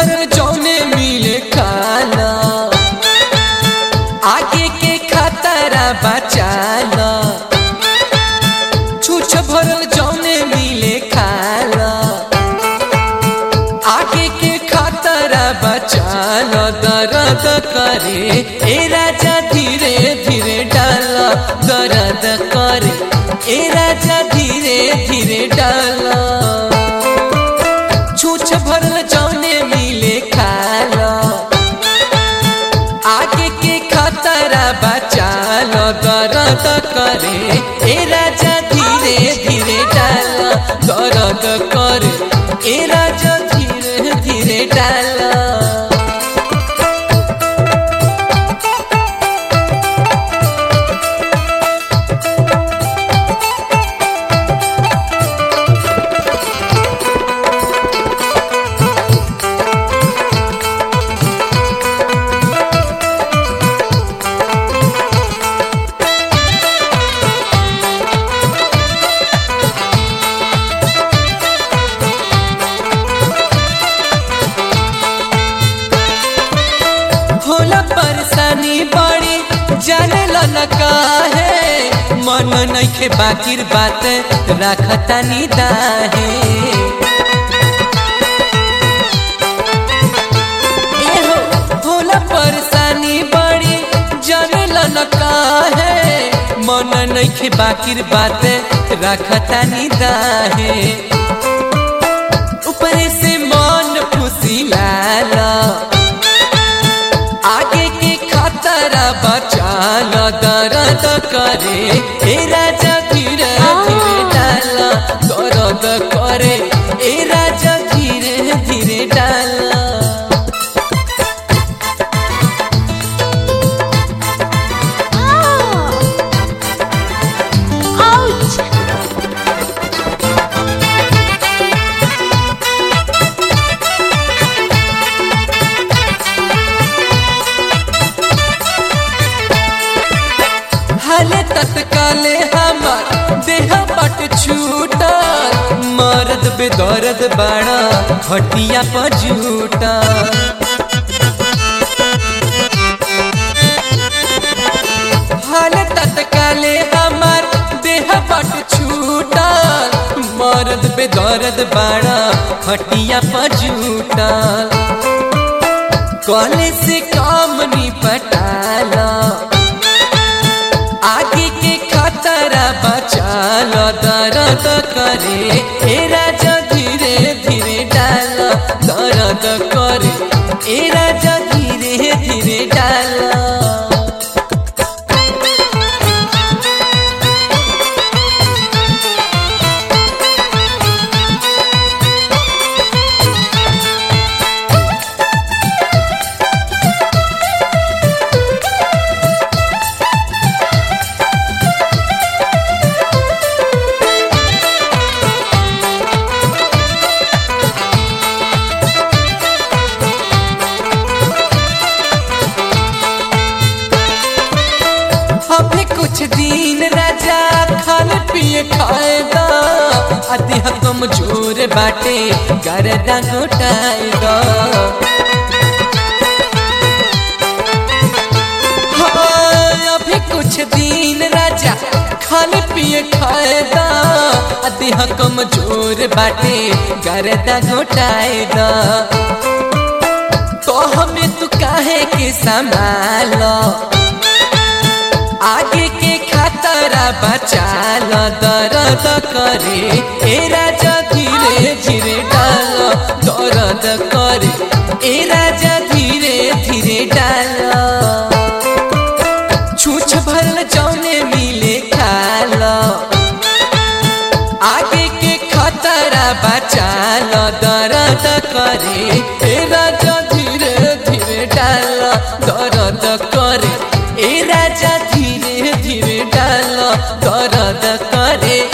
भरल जौने मिले खाला आगे के खतरा बचाला छूछ भरल जौने मिले खाला आगे के खतरा बचाला दर्द करे ए राजा धीरे धीरे डाला दर्द करे ए राजा धीरे धीरे डाला छूछ भरल जौने मिले खाला आगे के खतरा बचालो दर्द करे ए राजा धीरे धीरे डाला दर्द करे ए राजा धीरे धीरे डाला होला परेशानी बड़ी जाने ला न काहे मन नइखे बाकिर बात राखता निदाहे एहो, होला परेशानी बड़ी जाने ला न काहे मन नइखे बाकिर बात राखता निदाहे ऊपर से मन फुसिलाला आगे के खतरा बचाल दर्द करे ए राजा धीरे धीरे डाला दर्द करे ए राजा धीरे धीरे डाला Ouch! हाले तत्काले हमार देह पट छूटल मर्द बेदर्द बाड़ा हटिया पर झूटा हाल तत्काले हमार देह पट छूटल मर्द बेदर्द बाड़ा हटिया पर झूटल कॉले से काम निपटाला आगे के खतरा बचालो दर्द करे ए राजा धीरे धीरे डालो दर्द करे ए राजा धीरे धीरे डालो अभी कुछ दिन राजा खाने पिए खाएगा अति कमजोर बाटे गर्दा घोटाएगा हाँ, अभी कुछ दिन राजा खाने पिए खाएगा अति कमजोर बाटे गर्दा घोटाएगा तो हमें तू काहे के संभालो आगे के खतरा बचाल दर्द करे ए राजा धीरे धीरे डाल दर्द करे ए राजा धीरे धीरे डाल छूछ भरल जौने मिले खाल आगे के खतरा बचाल दर्द करे ए राजा धीरे धीरे डाल दर्द करे ए राजा धीरे धीरे डाल दर्द करे